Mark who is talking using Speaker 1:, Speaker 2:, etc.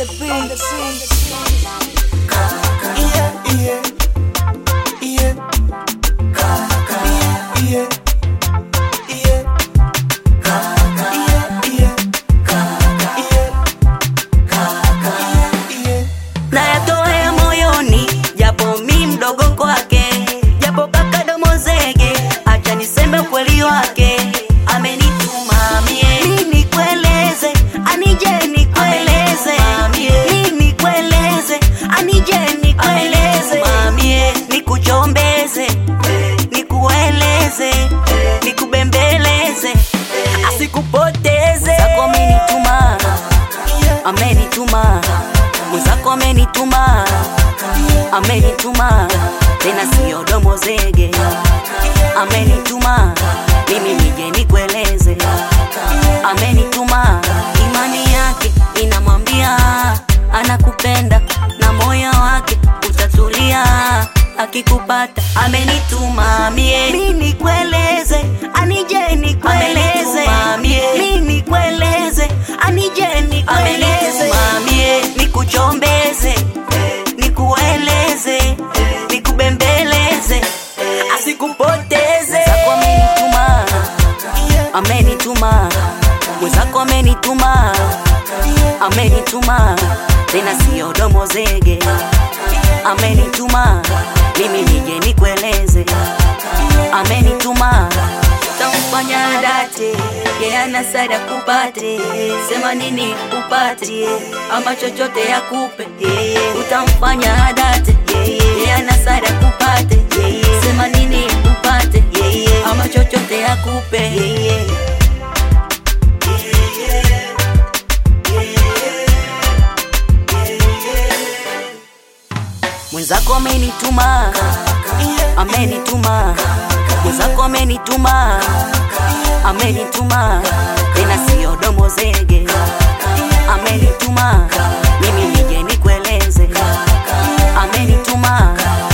Speaker 1: the beat.
Speaker 2: Yeah, yeah, yeah. Kaka, yeah, yeah, yeah. Kaka, yeah, yeah. Kaka, yeah. Kaka, yeah, yeah.
Speaker 3: nayatoa moyoni, japo mi mdogo kwake, japo kaka domo zege, acha niseme ukweli wake, amenituma mie mi nikueleze, anije nikueleze mi nikueleze, anije nikueleze mamie, nikuchombeze, nikueleze, nikubembeleze, asikupoteze zako amenituma, amenituma mwenzako amenituma, amenituma tena siyo domo zege, amenituma mimi nije nikueleze, amenituma imani yake inamwambia anakupenda na moyo wake utatulia akikupata amenituma mie mi nikueleze anije nikueleze mi nikueleze anije nikueleze mie nikuchombeze nikueleze nikubembeleze asikupoteze zako amenituma amenituma mwenzako amenituma amenituma tena siyo domo zege amenituma mimi nije nikueleze amenituma tamfanya date yeana sada kupate sema nini upate ama chochote yakupe utamfanya date yeana sada kupate sema nini upate ama chochote yakupe mwenzako amenituma amenituma mwenzako amenituma amenituma tena siyo domo zege amenituma mimi nije nikueleze amenituma